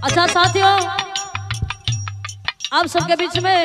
अच्छा साथियों आप सबके बीच में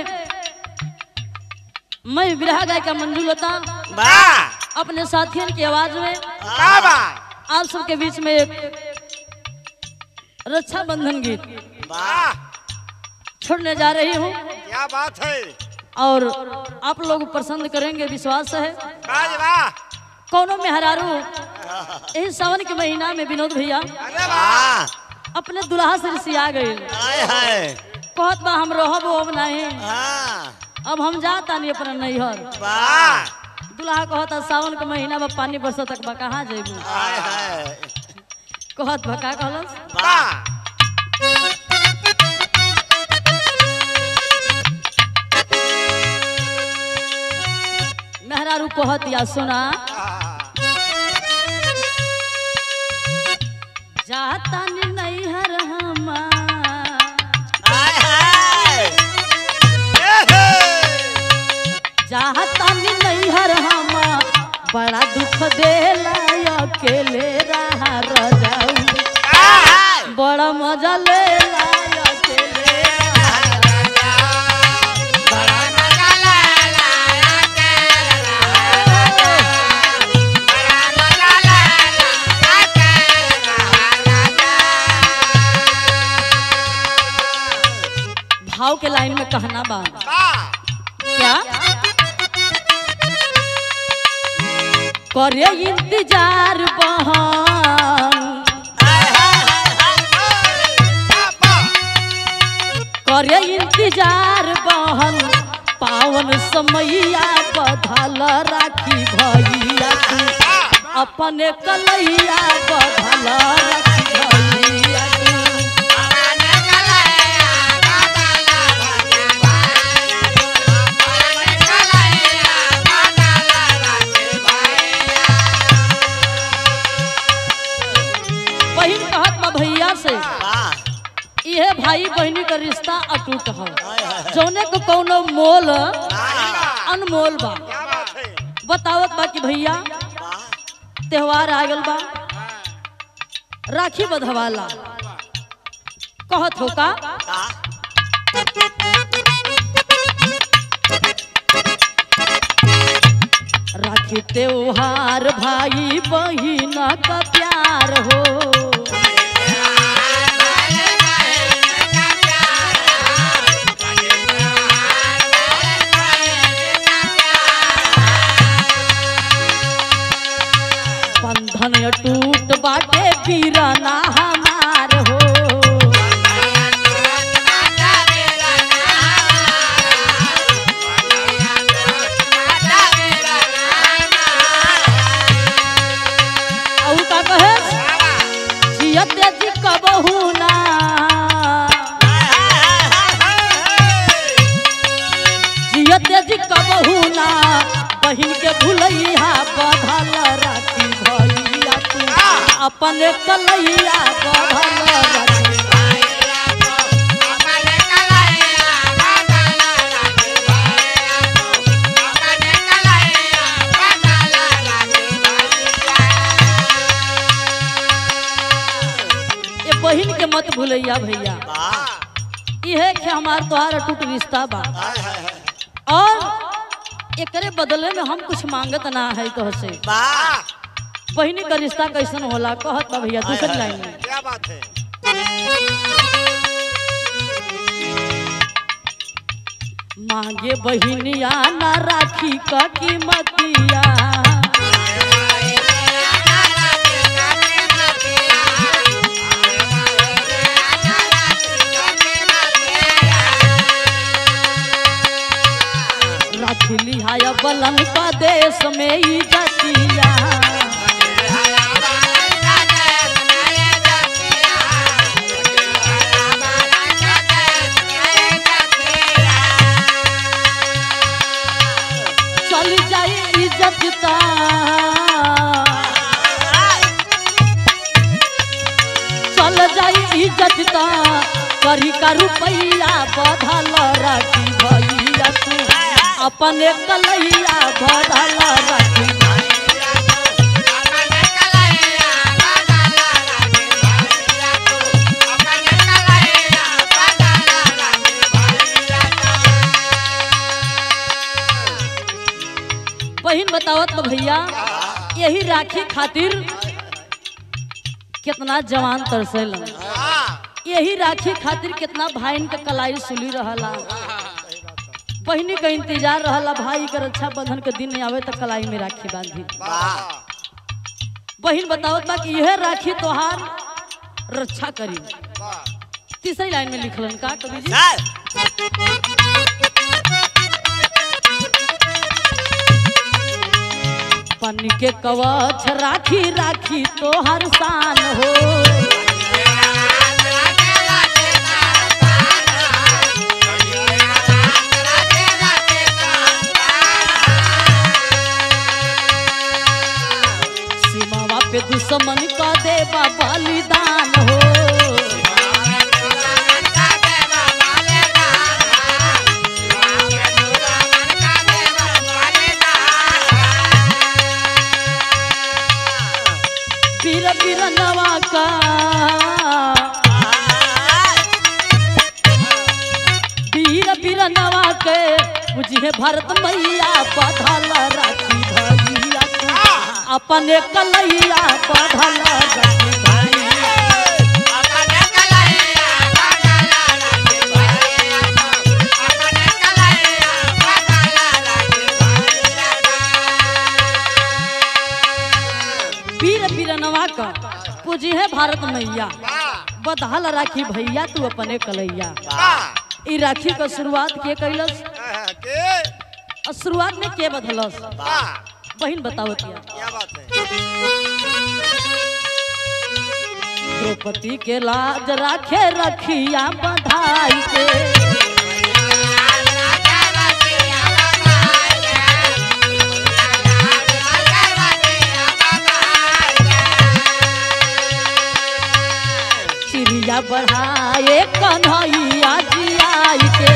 मैं विरहा गायिका मंजू लता वाह अपने साथियों की आवाज में वाह वाह आप सबके बीच में एक रक्षाबंधन गीत वाह छोड़ने जा रही हूँ क्या बात है और आप लोग पसंद करेंगे विश्वास है वाह वाह कौनो में हरारू यही सावन के महीना में विनोद भैया अरे वाह अपने दुल्हा से रिसिया गए हाय हाय कहत बा हम रहब अब नहीं हाँ अब हम जाता नहीं अपना नैहर वाह दुल्हा कहता सावन के महीना में पानी बरसत तक बा कहाँ जेबू हाय हाय कहत बा का कहलस वाह मेहरारू कहत या सुना जाता नी नैहर हमार हाय हाय ए हे जाता नी नैहर हमार बड़ा दुख देला अकेले रहा रजाऊ हाय बड़ा मजा लेला अकेले रहा बड़ा मजा लाला बड़ा मजा लाला भाव के लाइन में कहना बा वाह क्या करे इंतजार बहन हाय हाय हाय वाह करे इंतजार बहन पावन समैया बधल राखी भैया तू अपने कलैया बधल राखी भैया तू बहिन कहत बा भैया से इहे भाई बहनी का रिश्ता अटूट है जौने को कौनो मोल अनमोल बा बतावत बा कि भैया त्योहार आ गल बा राखी बधवाला कहत हो का राखी त्योहार भाई बहिन का प्यार हो बंधन टूट बाटे पीरना हमार हो और का कहे जियत जी कबहू ना जियत जी कबहू ना बहिन के भुलैया बधल राखी भैया तू अपन कलैया बधल राखी ये बहिन के मत भुलैया भैया इहे के हमार तोहार अटूट रिश्ता बा और एकरे बदले में हम कुछ मांगत ना है तो से बहिनी का रिश्ता कैसन होला कहत बा भैया दूसरी लाइन में क्या बात है मांगे बहिनिया ना राखी का कीमतिया राखी लिहाया बलन का देश में इजतिया चल जाए इज्जत ता चल जाए इज्जत ता करी का रुपैया बधल राखी भैया तू अपने कलैया बधल राखी Yeah. बतावत बा भैया यही राखी खातिर कितना जवान तरसेलन यही राखी खातिर कितना भाईन के कलाई सुली रहला बहिनी का इंतजार रहला भाई के रक्षा बंधन के दिन आवे तो कलाई में राखी बांधी बहिन बतावत बा कि यह राखी तोहार रक्षा करी तीसरी लाइन में लिखलन का कवि जी बन के कवच राखी राखी तोहर शान हो सीमावा पे दुश्मन का देवा बलिदान हो पीर पीर नवा का पीर पीर नवा के बुझे भरत मैया बधल राखी भैया तू अपने कलैया बधल राखी भैया पीर पीरनवा का पूजी है भारत मैया बदहल राखी भैया तू अपने कलैया ई राखी का शुरुआत के कैलस और शुरुआत में के बदलस बहन बताओ तिया क्या बात है द्रौपदी के लाज राखे रखिया बधाई के चिड़िया बढ़ाए कन्हैया जियाई के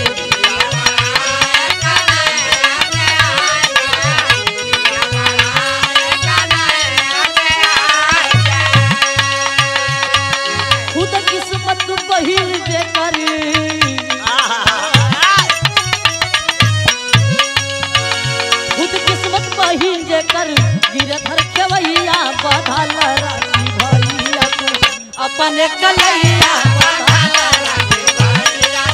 खुद किस्मत बहिर जे करी खुद किस्मत बहिन जे कर गिरधर खेवैया बधल राखी भैया तू अपने कलैया बधल राखी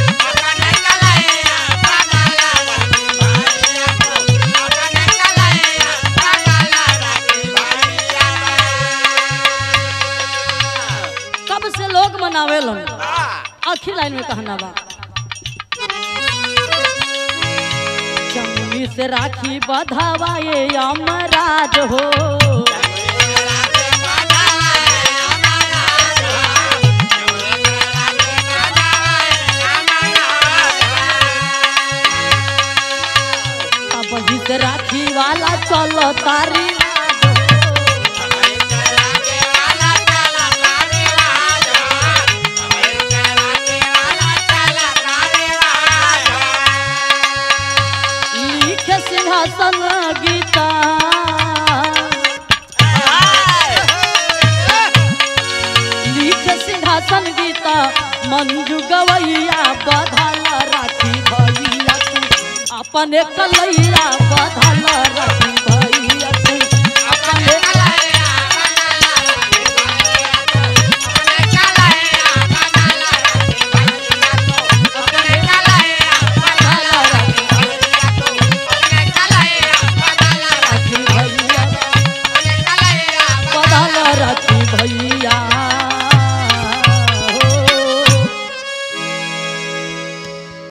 कब से लोग मनावे लो आखिर लाइन में कहना बा जमुनी से राखी बधावा ये अमराज हो अब ही से राखी वाला चलो तारी लिख सिंहासन गीता लिख सिंहासन गीता मंजू गवैया बधल राखी भैया तू अपने कलैया बधल राखी